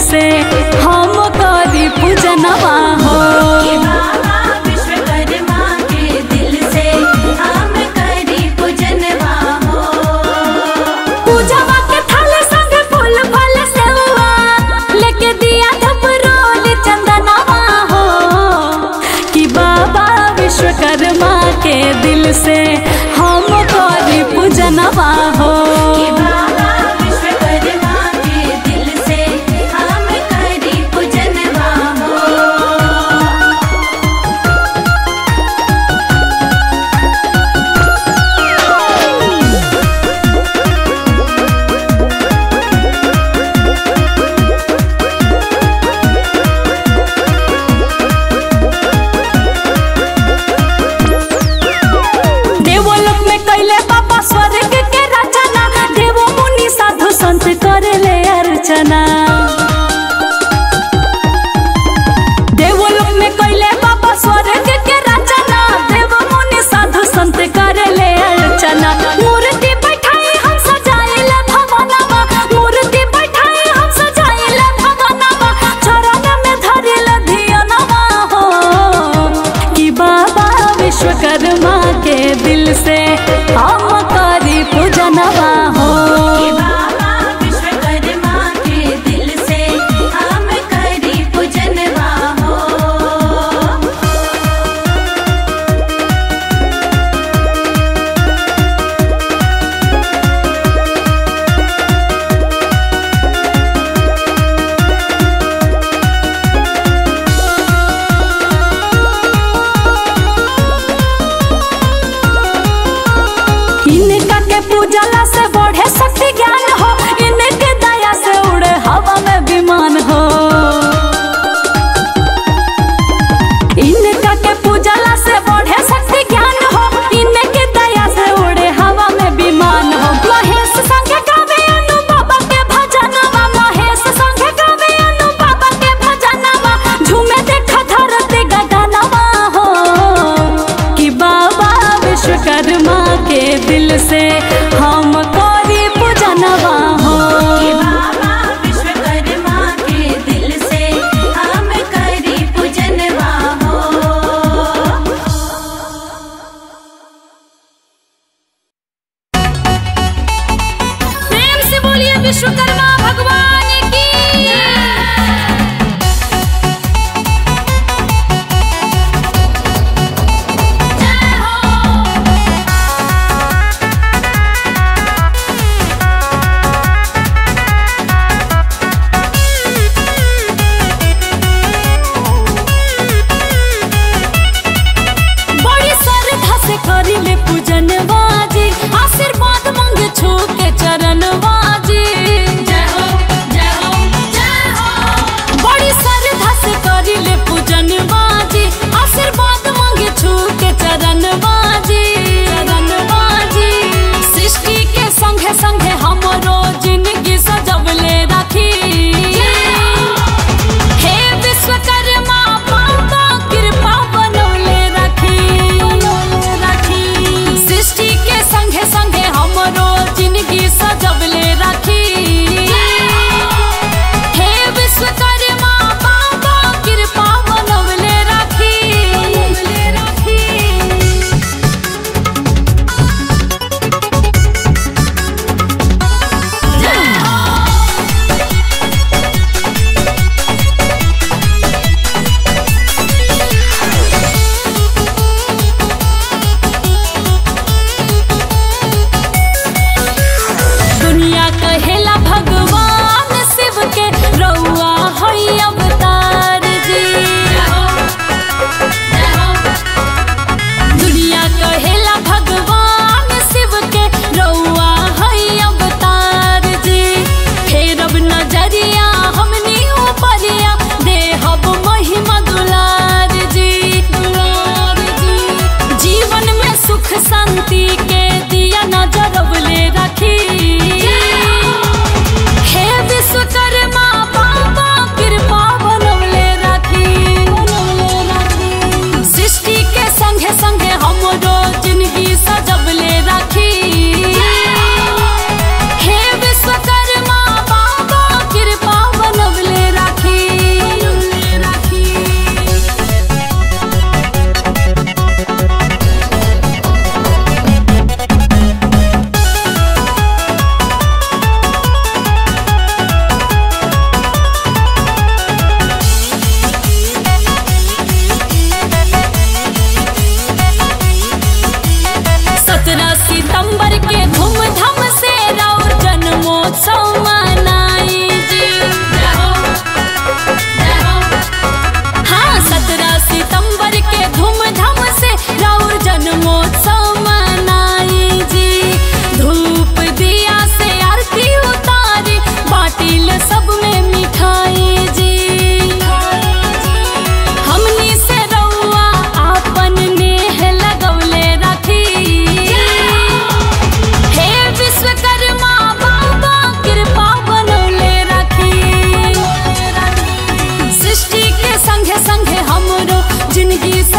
से हम करी पूजनवा हो कि बाबा विश्वकर्मा के दिल से हम करी पूजनवा हो पूजवा के थाल संग फूल फल सेवा लेके दिया धप रोल चंदनवा हो कि बाबा विश्वकर्मा के दिल से हम करी पूजनवा हो कि बाबा विश्वकर्मा के दिल से हम करी पूजनवा हो देवलोक में कैले बाबा स्वर्ग के रचना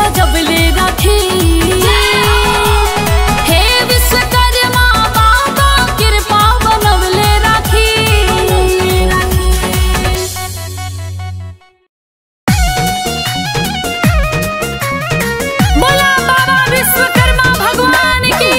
सजबले रखी हे विश्वकर्मा बाबा कृपा बनवले राखी बोला बाबा विश्वकर्मा भगवान की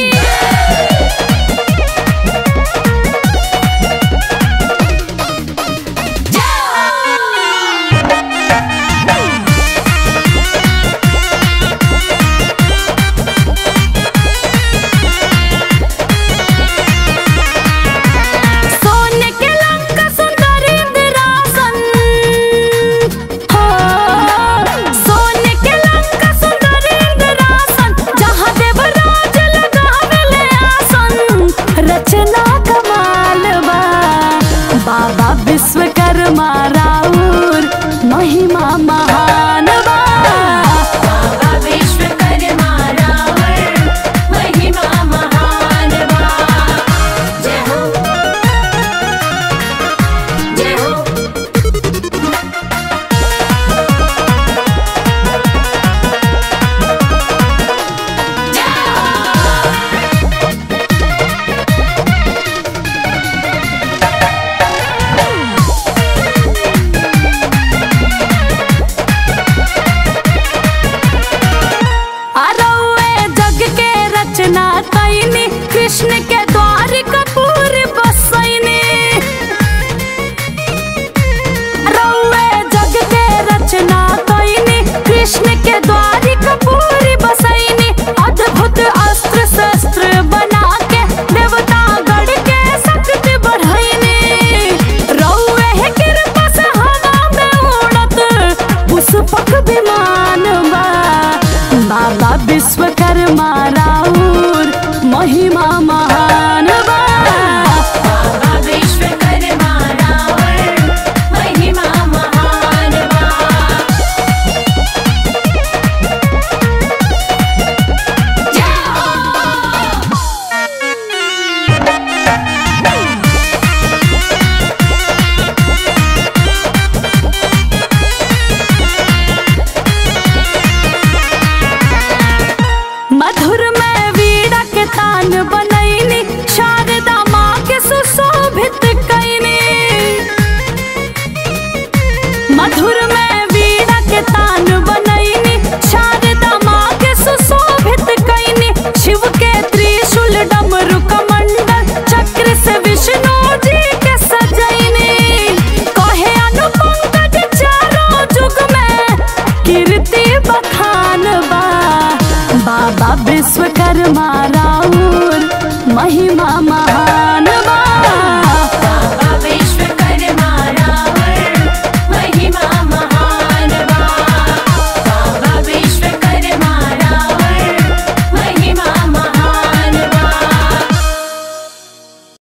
सोने के लंका सुंदर इंद्रासन हो सोने के लंका सुंदर इंद्रासन जहाँ देवराज लगावेले आसन रचना कमाल बा बाबा विश्वकर्मा राउर महिमा महान बा बाबा विश्वकर्मा रावण महिमा महान बा जय हो जय हो अरौए जग के रचना कैनी कृष्ण के द्वार कपूर बसैनी अरौए जग के रचना कैनी कृष्ण के द्वार कपूर बसैनी अद्भुत अस्त्र शस्त्र बना के देवता गढ़ के शक्ति बढ़ैनी रौए है कृपा से हवा में उड़त पुष्पक विमान बा बाबा विश्वकर्मा राउर महिमा महान बा बाबा विश्वकर्मा रावण महिमा महान बा जय हो मधुर में वीड़ा के तान बनैनी शारदा माँ के सुशोभित कैनी मधुर में वीड़ा के तान बनैनी शारदा माँ के सुशोभित कैनी शिव के त्रिशूल डमरू कमंडल चक्र से विष्णु जी के सजैनी कहे अनुपंकज चारों जुग में कीर्ति बखान बा बाबा विश्वकर्मा